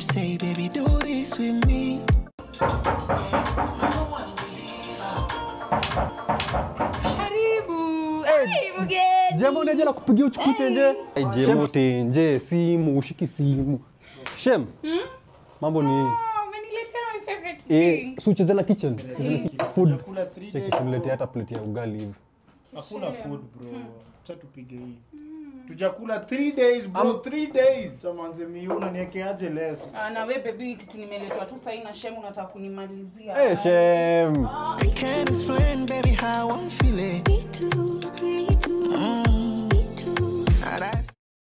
say, baby, do this with me. Karibu. Hey, mgeni. Jemo unaje na kupigia uchukui tenje? Jemo tenje, simu, ushiki simu. Shem. Mambo ni Oh, umeniletea my favorite eh, drink. si ucheze na kitchen. Ucheze na ki- Food. Kula three Cheki days, tuniletea hata plate ya ugali hivi. hakuna food bro cha tupige hii tujakula 3 days bro 3 days chamanze miuna niekeaje leso Ah, na we baby kitu nimeletwa tu sahii na shemu unataka kunimalizia Eh, Shem. I can't explain, baby, how I'm feeling.